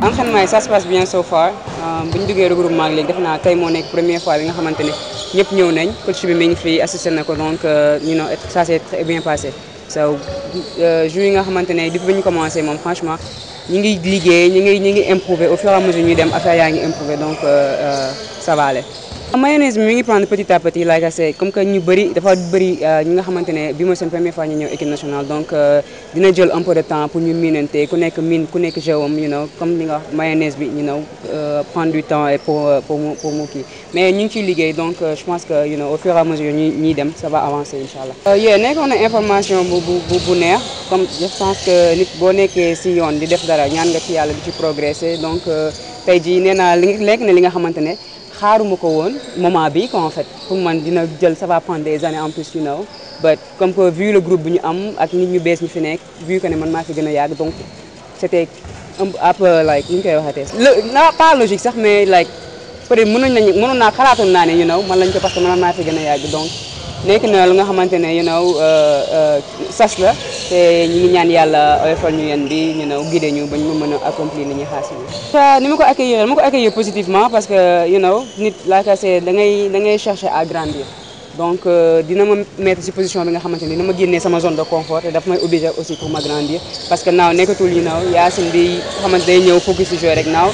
entraînement yi ça se passe bien so far bu ñu duggee regroupement ak léegi defe naa tey moo nekk première fois bi nga xamante ne ñëpp ñëw nañ coach bi mi ngi fi assisté na ko donc you know ça s'est très bien passé so jour yi nga xamante ne depuis bi ñu commencé moom franchement ñi ngi liggéey ñi ngi ñi ngi improuver au fur et à mesure ñuy dem affaire yaa ngi improuver donc ça va aller mayonnaise bi mi ngi prendre petit à petit like I say comme que ñu bëri dafa bëri ñi nga xamante ne bi mooy seen première fois ñu ñëw équipe nationale donc dina jël un peu de temps pour ñu miinante ku nekk miin ku nekk jawam you know comme li nga wax mayonnaise bi you know prendre du temps et pour pour mu pour mu kii mais ñu ngi ciy liggéey donc je pense que you know au fur et à mesure ñuy ñuy dem ça va avancer incha allah. yee nekkoon na information bu bu bu neex comme je pense que nit boo nekkee si yoon di def dara ñaan nga ci yàlla di ci progresser donc tey jii nee naa li lekk ne li nga xamante ne. xaaruma ko woon moment bi quoi en fait pour man dina jël ça va prendre des années en plus you know but comme que vu le groupe bu ñu am ak nit ñu bees ñu fi nekk vu que ne man maa fi gën a yàgg donc c'était un peu like ni ñu koy waxatee. la pas logique sax mais like peut-être mënoon nañu mënoon naa xalaatoon naa ne you know man lañ ko parce que man maa fi gën a yàgg donc nekk na lu nga xamante ne you know sas la te ñu ngi ñaan yàlla oyofal ñu yéen bi ñu know guidé ñu ba ñu mën a accomplir ni ñuy xaar si ñu. ni ma ko accueillir ma ko accueillir positivement parce que you know nit laaka c'est da ngay da ngay chercher à grandir donc dina ma mettre ci position bi nga xamante ni dina ma génnee sama zone de confort te daf may obliger aussi pour ma grandir parce que naaw nekkatul you know Yacine bi xamante day ñëw focus ci jouer rek naaw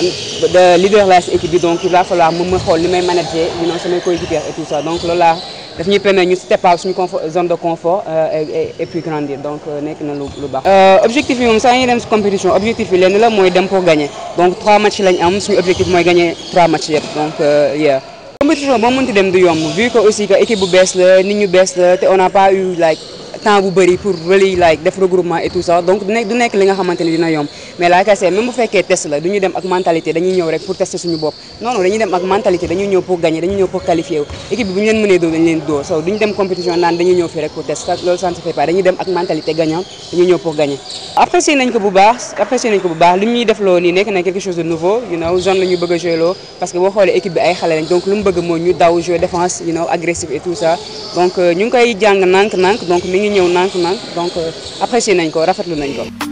de leader la ci équipe bi donc il va falloir moom ma xool ni may manager you know samay coéquipiers et tout ça donc loolu laa daf ñuy permettre ñu step out suñu confort zone de confort et puis grandir donc nekk na lu lu baax. objectif yi moom saa ñuy dem ci compétition objectif yi lenn la mooy dem pour gagner donc trois matchs lañ am suñu objectif mooy gagner trois matchs yëpp donc yeah. compétition boo mënti dem du yomb vu que aussi que équipe bu bees la nit ñu bees la te on n'a pas eu like temps bu bëri pour really like def regroupement et tout ça donc du nekk du nekk li nga xamante ni dina yomb mais la kase même bu fekkee test la du ñu dem ak mentalité dañuy ñëw rek pour tester suñu bopp non non dañuy dem ak mentalité dañuy ñëw pour gagner dañuy ñëw pour qualifier wu équipe bi bu ñu leen mënee dóor dañu leen dóor so duñu dem compétition naan dañuy ñëw fii rek pour test loolu ça ne se fait pas dañuy dem ak mentalité gagnant dañuy ñëw pour gagner apprécier nañ ko bu baax apprécier nañ ko bu baax li ñuy def loo nii nekk na quelque chose de nouveau you know zone la ñu bëgg a jouer loo parce que boo xoolee équipe bi ay xale lañ donc lu mu bëgg mooy ñu daw jouer défense you know agressif et tout ça donc ñu ngi koy jàng nànk-nànk donc mi ngi ñëw nànk-nànk donc apprécier nañ ko rafetlu nañ ko